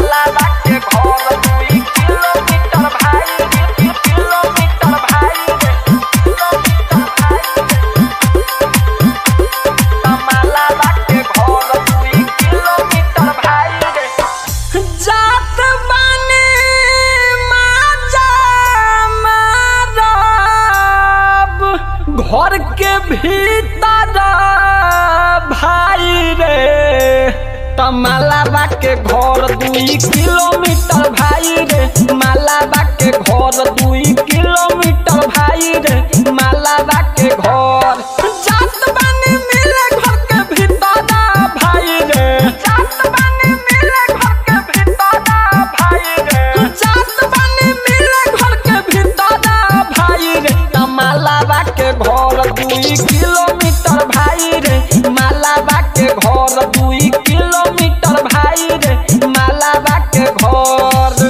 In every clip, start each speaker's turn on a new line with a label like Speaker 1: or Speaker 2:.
Speaker 1: मालाबा के घर दुई किलोमीटर भाई रे किलोमीटर भाई रे किलोमीटर भाई रे मालाबा के घर दुई किलोमीटर भाई रे जात बानी माजा मारब घर के भीतर भाई रे तमालाबा के घर दुई किलोमीटर भाई रे मालाबा के घर दुई किलोमीटर भाई रे मालाबा के घर जात बानी मिले घर के भीतर भाई रे जात बानी मिले घर के भीतर भाई रे जात बानी मिले घर के भीतर भाई रे तमालाबा के घर दुई किलोमीटर भाई रे मालाबा के घर दुई किलोमीटर भाई रे मालाबा के घर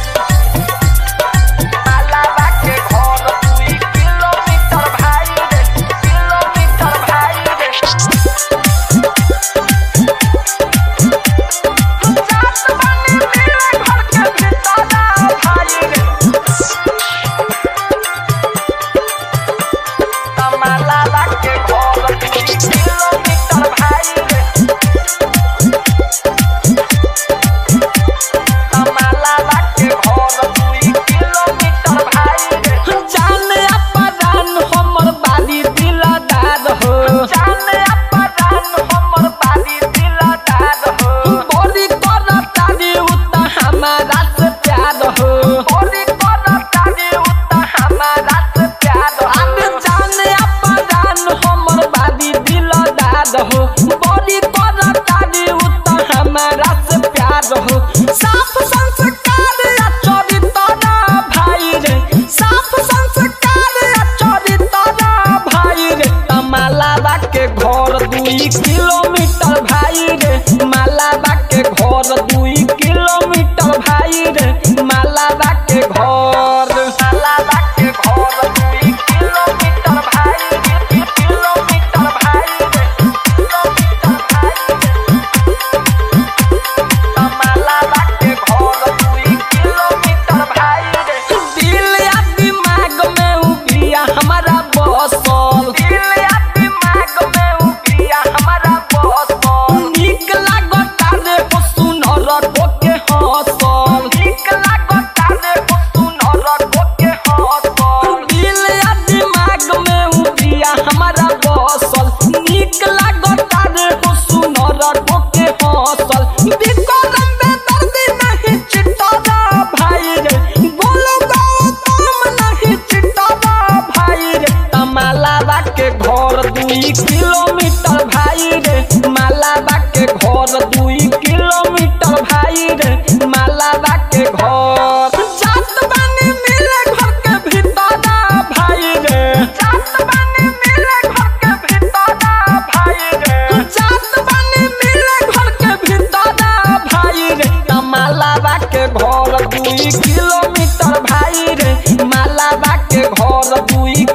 Speaker 1: मालाबा के घर दुई किलोमीटर भाई रे किलोमीटर भाई रे जात बानी मिले घर के भीतर भाई रे मालाबा के घर दुई किलोमीटर भाई रे मालाबा के घर दुई किलोमीटर भाई रे जाने अपरान हमर बाली दिलदार हो जाने अपरान हमर बाली दिलदार हो बड़ी करतारी उता हमारा से प्यार हो बड़ी करतारी उता हमारा से प्यार हो आने जाने अपरान हमर बाली दिलदार हो बड़ी करतारी उता हमारा से प्यार हो साफ संस्कार या चरित्र भाई रे साफ संस्कार या चरित्र भाई रे मालाबा के घर दुई किलोमीटर भाई रे मालाबा के घर दुई किलोमीटर भाई रे मालाबा के घर मालाबा के घर दुई किलोमीटर भाई रे किलोमीटर भाई रे किलोमीटर भाई रे मालाबा के घर दुई किलोमीटर भाई रे दिल या दिमाग में उबिया हमारा बसल दिल या दिमाग में उबिया हमारा बसल नीक लागता रे हो सुनर के हसल नीक लागता रे हो सुनर के हसल दिल या दिमाग में उबिया हमारा बसल नीक लागता रे हो सुनर के हसल विक्रम बेदर्दी नहीं चिट्टा भाई रे बोलो गाओ तुम नहीं चिट्टा भाई रे मालाबा के घर दुई किलोमीटर भाई रे मालाबा के घर दुई किलोमीटर भाई रे मालाबा के घर जात बानी मिले घर के भीतर भाई रे जात बानी मिले घर के भीतर भाई रे जात बानी मिले घर के भीतर भाई रे मालाबा के घर दुई किलोमीटर भाई रे मालाबा के घर दुई